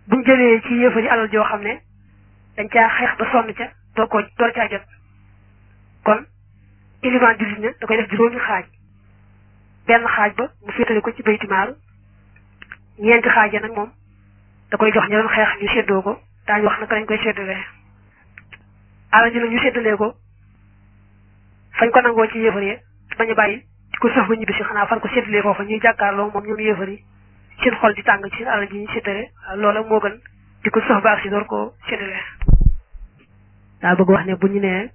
buñ jëlee ci yéefar yi alal joo xam ne dañ caa xeex ba sonn ca doo ko door caa jot kon ilimaan jullit ña da koy def juróomi xaaj benn xaaj ba mu féetale ko ci baytimaal ñeenti xaaj ya nag moom da koy jox ña doon xeex ñu séddoo ko daañu wax naka lañ koy séddalee alal ji nag ñu séddalee ko fañ ko nangoo ci yéefar yi bañ a bàyyi di ko sax ba ñibbi si xanaa fan ko séddalee foofa ñuy jàkkaarloo moom ñoom yéefar yi seen xol di tàng ci seen alal ji ñu séddale loola moo gën di ko sax ba ak si door koo séddalee daa bëgg wax ne bu ñu nee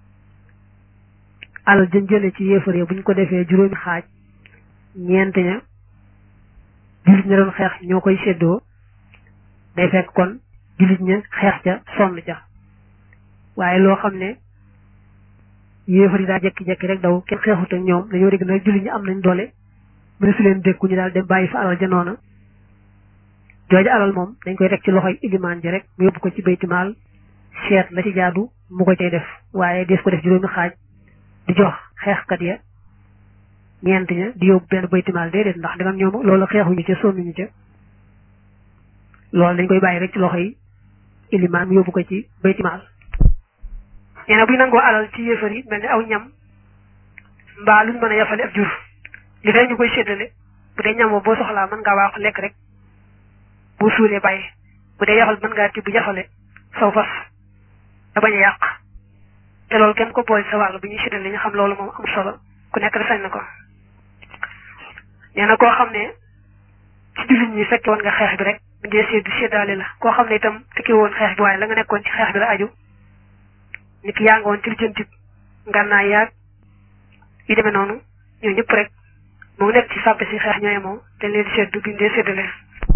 alal jën jële ci yéefar yi bu ñu ko defee juróomi xaaj ñeent ña jullit ña doon xeex ñoo koy séddoo day fekk kon jullit ña xeex ca sonn ca waaye loo xam ne yéefar yi daa jekki-jekki rek daw kenn xeexut ak ñoom dañoo dégg nag jullit ñi am nañ doole mu ne su leen dékku ñu daal dem bàyyi fa alal ja noona jooju alal moom dañ koy teg ci loxoy ilimaan ji rek mu yóbbu ko ci baytimaal seet la ci jaadu mu ko cay def waaye des ko def juróomi xaaj di jox xeexkat ya ñeent ña di yóbbu benn baytimaal déedéet ndax dangam ñoom loolu xeexuñu ca sonnuñu ca loolu dañ koy bàyyi rek ci loxo yi ilimaan mu yóbbu ko ci baytimaal nee na buy nangoo alal ci yéefar yi mel ni aw ñam mbaa luñ mën a yafale ab jur li fay ñu koy séddale bu dee ñam boo soxlaa mën ngaa waaxu lekk rek bu suulee bàyyi bu dee yafal mën ngaa tibb yafale saw fas da bañ a yàq te loolu kenn ko boole sa wàll bu ñuy séddale ñu xam loolu moom am solo ku nekk da sañ na ko nee na koo xam ne ci jullit ñi fekke woon nga xeex bi rek bu dee séddu séddaale la koo xam ne itam fekke woon xeex bi waaye la nga nekkoon ci xeex bi la aju nit ki yaa nga woon ci lijjanti ngànnaay yaag yi demee noonu ñoo ñëpp rek moo nekk ci sàppe si xeex ñooy moom te leen séddu buñ dee séddale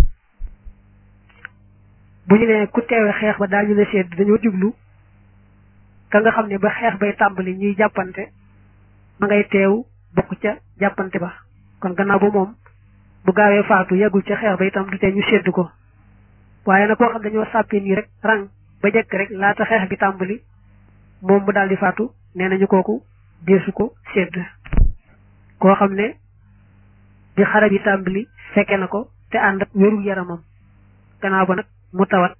bu ñu nee ku teewe xeex ba daañu la sédd dañoo jublu ka nga xam ne ba xeex bay tàmbali ñuy jàppante ma ngay teew bokk ca jàppante ba kon gannaaw ba moom bu gaawee faatu yeggul ca xeex ba itam du tee ñu sédd ko waaye nag koo xam dañoo sàppe nii rek rang ba jekk rek laata xeex bi tàmbali moom mu daal di faatu nee nañu kooku deesu ko sédd koo xam ne bi xare bi tàmbali fekke na ko te ànd ak wérul yaramam gannaaw ba nag mu tawat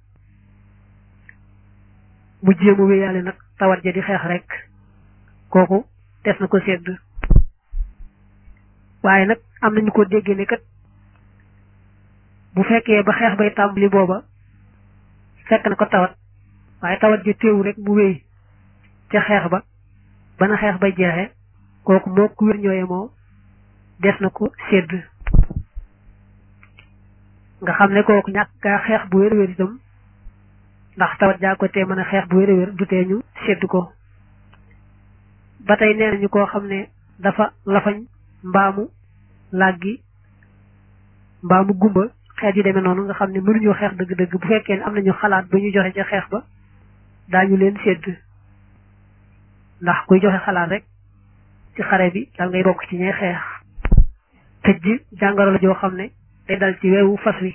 mu jéem a wéyaale nag tawat ja di xeex rek kooku des na ko sédd waaye nag am nañu ko déggee ne kat bu fekkee ba xeex bay tàmbali booba fekk na ko tawat waaye tawat ja téewu rek mu wéy ca xeex ba ba na xeex bay jeexee kooku moo ku wér ñooye moo des na ko sédd nga xam ne kooku ñàkk gaa xeex bu wér wér itam ndax tawat jaa ko tee mën a xeex bu wér wér du tee ñu sédd ko ba tey nee nañu koo xam ne dafa lafañ mbaamu làggi mbaamu gumba xeet yu demee noonu nga xam ne mënuñoo xeex dëgg-dëgg bu fekkee ne am nañu xalaat ba ñu joxe ca xeex ba daañu leen sédd ndax kuy joxe xalaat rek ci xare bi dal ngay bokk ci ñay xeex tëj ji jàngoro la joo xam ne day dal ci weewu fas wi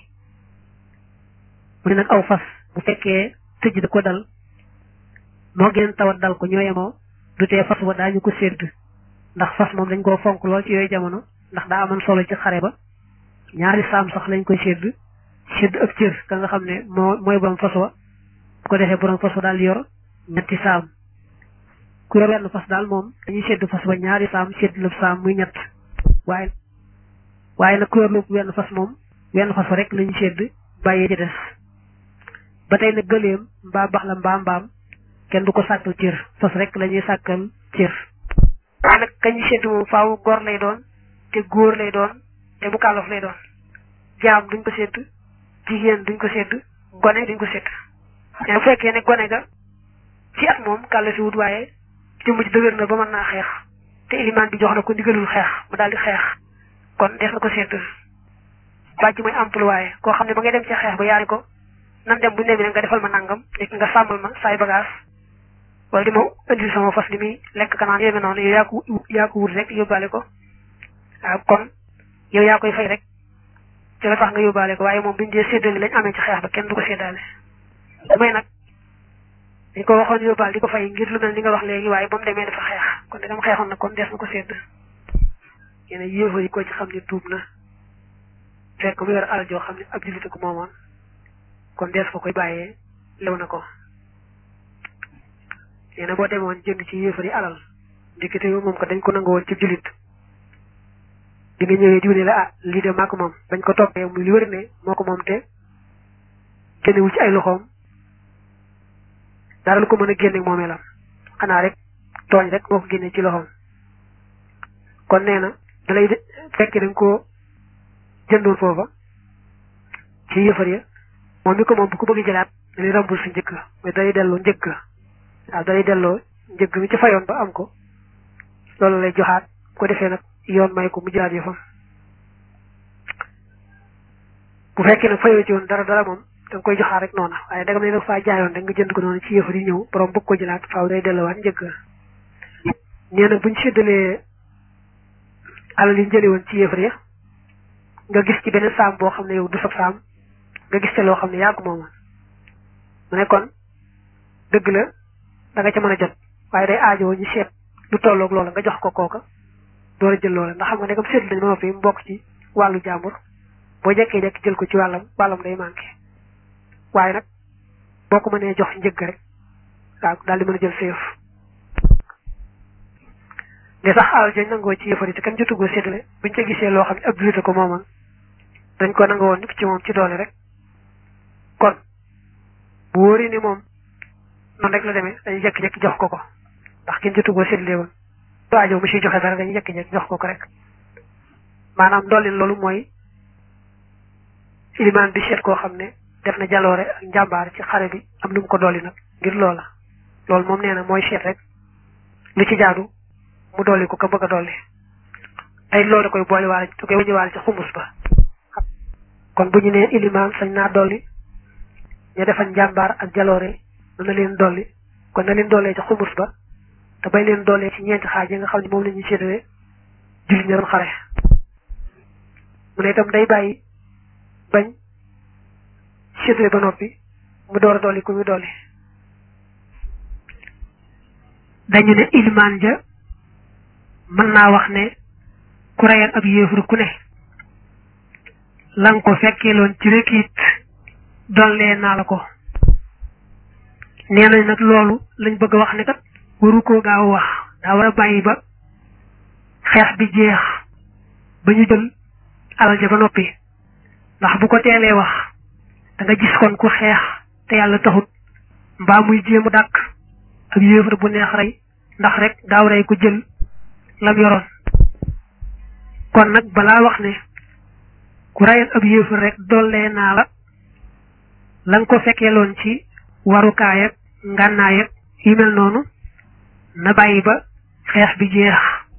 mu ne nag aw fas bu fekkee tëj da ko dal moo geneen tawat dal ko ñoo yemoo du tee fas wa daañu ko sédd ndax fas moom dañ koo fonk lool ci yooyu jamono ndax daa amoon solo ci xare ba ñaari saam sax lañ koy sédd sédd ak cër ka nga xam ne moo mooy borom fas wa bu ko defee borom fas wa daal yor ñetti saam ku yor wenn fas daal moom dañuy sédd fas ba ñaari saam sédd la saam muy ñett waaye waaye nag ku yor lépp wenn fas moom wenn fas fa rek lañu sédd bàyyee ci des ba tey nag gëleem mbaa bax la mbaa mbaam kenn du ko sàkkal cër fas rek la ñuy sàkkal cër waaye nag kañu sédd moom faaw góor lay doon te góor lay doon te bu kàllaf lay doon jaam duñ ko sédd jigéen duñ ko sédd gone duñ ko sédd mais bu fekkee ne gone ga ci at moom kàlla fi wut waaye jëmm ji dëgër na ba mën naa xeex te ilimaan bi jox na ko ndigalul xeex mu daal di xeex kon def na ko sédd bàjj mooy employé koo xam ne ba ngay dem ci xeex ba yaari ko nan dem bu ñu demee nga defal ma nangam nekk nga sàmmal ma saay bagage wala di ma indil sama fas li muy lekk kanaan yéeme noonu yow yaa ko yaa ko wut rek yóbbaale ko waaw kon yow yaa koy fay rek ci la tax nga yóbbaale ko waaye moom biñ dee séddale lañ amee ci xeex ba kenn du ko séddaale may nag dañ ko waxoon yóbbaal di ko fay ngir lu mel ni nga wax léegi waaye ba mu demee dafa xeex kon dagam xeexoon na kon des na ko sédd yéen yéefar yi ko ci xam ne tuub na fekk mu yor alal joo xam ne ab jullit ko moomoon kon dees ko koy bàyyee lew na ko nee na boo demoon jënd ci yéefari alal ndikite yow moom ko dañ ko nangu woon ci jullit bi nga ñëwee diw ne la ah lii de maa ko moom bañ ko toppee muy li wër ne moo ko moom te génnewul ci ay loxoom dara lu ko mën a génne moomeelam xanaa rek tooñ rek moo ko génne ci loxoom kon nee na da lay fekk dañ ko jëndoon foofa ci yëfar ya moom mi ko moom bu ko bëgg jëlaat da lay rambul sa njëkk mais dalay delloo njëkk waaw dalay delloo njëkk mi ci fayoon ba am ko loolu lay joxaat bu ko defee nag yoon may ko mu jëlaat yëfam bu fekkee nag fayoo ci woon dara dara moom da nga koy joxaat rek noona waaye dagam ne nag faa jaayoon rek nga jënd ko noonu ci yëfar yi ñëw borom bëgg ko jëlaat faaw day delloowaat njëkk nee na buñ séddalee alal yi jëlee woon ci yëfar ya nga gis ci beneen saam boo xam ne yow du sab saam nga gis te loo xam ne yaa ko moomoon mu ne kon dëgg la da nga ca mën a jot waaye day aajowoo ñu seet lu tolloog loola nga jox ko kooka door a jël loola ndax xam nga ne comme seetlu nañ ma fi mu bokk ci wàllu jàmbur boo jekkee jekk jël ko ci wàllam wàllam day manqué waaye nag boo ko mënee jox njëgg rek waaw daal di mën a jël sa yëf de sax alal jañ nangoo ci yëfari te kenn jotugoo séddale buñ ca gisee loo xam ne ab jullit ko moomoon dañ ko nangoo woon ci moom ci doole rek kon bu wóoree ni moom noonu rek la demee dañuy jekki-jekki jox ko ko ndax kenn jotugoo séddale woon waajo mu siy joxe dara dañuy jekki-jekki jox ko ko rek maanaam doolin loolu mooy ilimaan bi seet koo xam ne def na jaloore ak njàmbaar ci xare bi am lu mu ko dolli nag ngir loola loolu moom nee na mooy seet rek lu ci jaadu mu dolli ko ka bëgg a dolli ay loolu da koy boole waale da koy wëññi waale ci xumus ba kon bu ñu nee ilimaan sañ naa dolli ña defal njàmbaar ak jaloore na leen dolli kon na leen dollee ci xumus ba te bay leen dollee ci ñeenti xaaj yi nga xam ne moom la ñuy séddale jullit ña doon xare mu ne itam day bàyyi bañ séddale ba noppi mu door a dolli ku muy dolli dañu ne ilimaan ja mën naa wax ne ku reyal ab yéefar ku ne lan ko fekkeeloon ci rek it dollee naa la ko nee nañ nag loolu lañ bëgg a wax ne kat waru koo gaaw wax daa war a bàyyi ba xeex bi jeex ba ñu jël alal ja ba noppi ndax bu ko teelee wax da nga gis kon ku xeex te yàlla taxut mbaa muy jéemu dàkk ab yéefar bu neex rey ndax rek gaaw rey ko jël lam yoroon kon nag balaa wax ne ku rayal ab yéefar rek dollee naa la la nga ko fekkee loon ci warukaay ak ngànnaay ak yu mel noonu na bàyyi ba xeex bi jeex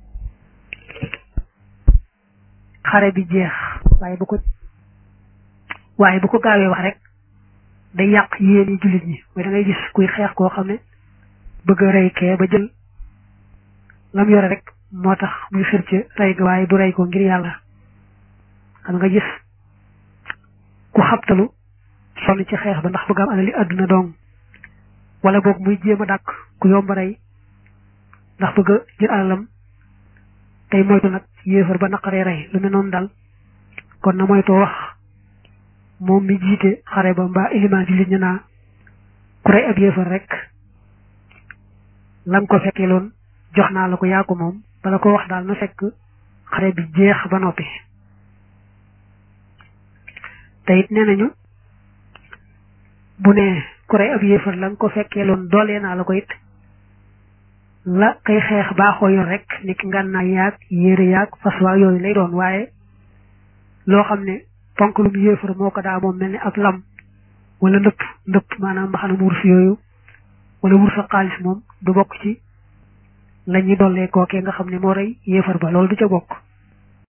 xare bi jeex waaye bu ko waaye bu ko gaawee wax rek day yàq yéeni jullit ñi mooy da ngay gis kuy xeex koo xam ne bëgg a rey kee ba jël lam yore rek moo tax muy xër ci rey ga waaye du rey ko ngir yàlla xam nga gis ku xabtalu sonn ci xeex ba ndax bëgg am alali àdduna dong wala boog muy jéem a dàkk ku yomb rey ndax bëgg a jël alalam tey moytu nag yéefar ba naqaree rey lu ne noonu dal kon na moytoo wax moom mi jiite xare ba mbaa ilimaan jullit ñu naa ku rey ab yéefar rek la nga ko fekkee loon jox naa la ko yaa ko moom bala ko wax daal na fekk xare bi jeex ba noppi te it nee nañu bu ne ku rey ab yéefar la nga ko fekkee loon doolee naa la ko it la kay xeex baaxoo yor rek niki ngànnaay yaag yére yaag fas waa yooyu lay doon waaye loo xam ne ponk lum yéefar moo ko daa moom mel ni ab lam wala ndëpp ndëpp maanaam mbaxanam wurus yooyu wala wurus ak xaalis moom du bokk ci la ñuy dollee kookee nga xam ne moo rey yéefar ba loolu du ca bokk